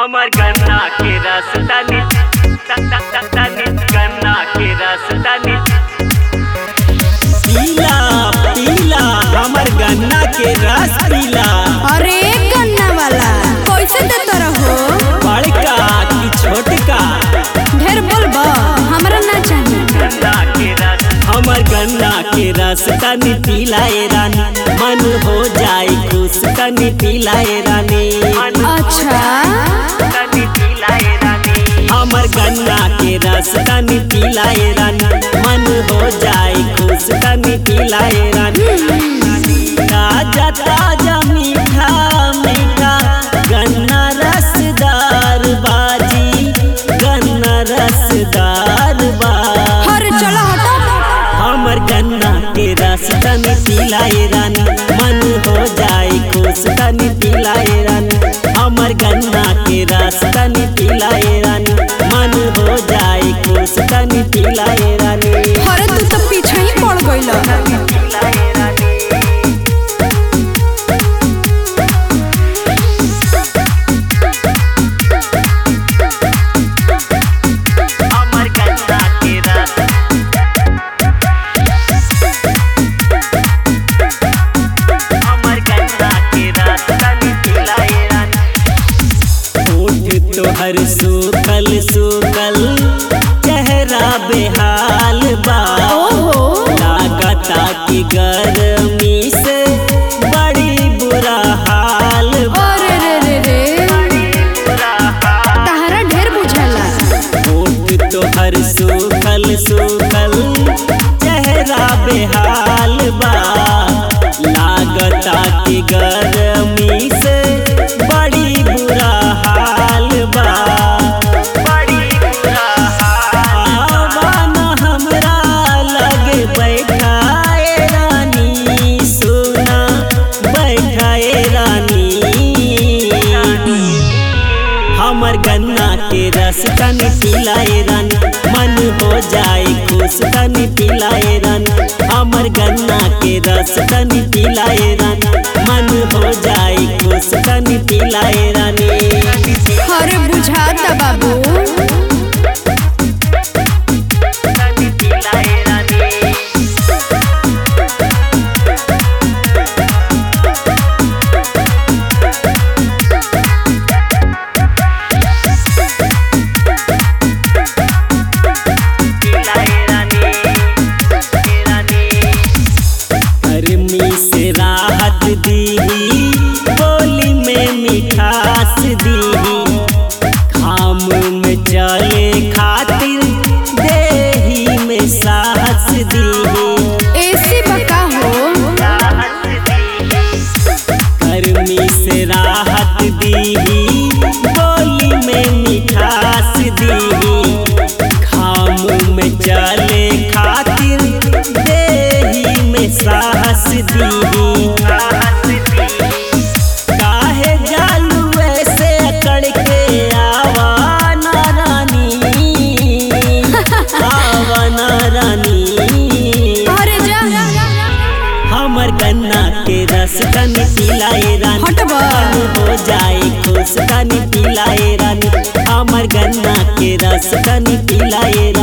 हमर गन्ना के रस तनी तनी तनी गन्ना के रस तनी पीला पीला हमर गन्ना के रस पीला अरे गन्ना वाला कैसे देता रहो बड़का की छोटका ढेर बोलबा हमरा ना चाहिए गन्ना के रस हमर गन्ना के रस तनी पीला ए रानी मन हो जाए खुश तनी पीला ए रानी अच्छा तनी पिलाए रानी हमर गन्ना के रस तनी पीला ए रानी मन हो जाए खुश तनी पीला ए रानी ताजा ताजा मीठा मीठा गन्ना रसदार बाजी गन्ना रसदार बा हर चलो हटो हमर गन्ना के रस तनी पिलाए रानी मन हो जाए खुश तनी पिलाए रानी हमर गन्ना के रस तनी पिलाए रानी मन हो जाए खुश तनी पिलाए रानी अरे तू तो पीछे ही पड़ गइल पिलाए रानी हमर गन्ना के रस हमर गन्ना के रस तनी पिलाए रानी होठ तोहर सूखल सूखल चेहरा बेहाल बा ओहो लागता कि गर्मी से बड़ी बुरा हाल बा अरे रे रे रे तहरा ढेर बुझाला होठ तोहर सूखल सूखल चेहरा बेहाल बा लागता कि गर्मी से बड़ी बुरा हाल बा बड़ी बुरा आवान हमरा लगे बैठाए रानी सोना बैठाए रानी हमर गन्ना के रस तनी पिलाए रानी मन हो जाए खुश तनी पिलाए रानी हमर गन्ना के रस तनी पिलाए रानी मन हो जाए खुश तनी पिलाए रानी अरे बुझाता बाबू तनी पिलाए रानी पिलाए रानी रानी गर्मी से राहत दीही बोली में मिठास दीही खाम में चले खातिर देही में साहस दीही एसी बका हो गर्मी से राहत दीही बोली में मिठास दीही खाम में चले खातिर देही में साहस दीही काहे जालू ऐसे अकड़ के आवा ना रानी आवा ना रानी अरे जा हमर गन्ना के रस तनी पिलाए रानी हटबा। मन हो जाए खुश तनी पिलाए रानी हमर गन्ना के रस तनी पिलाए रानी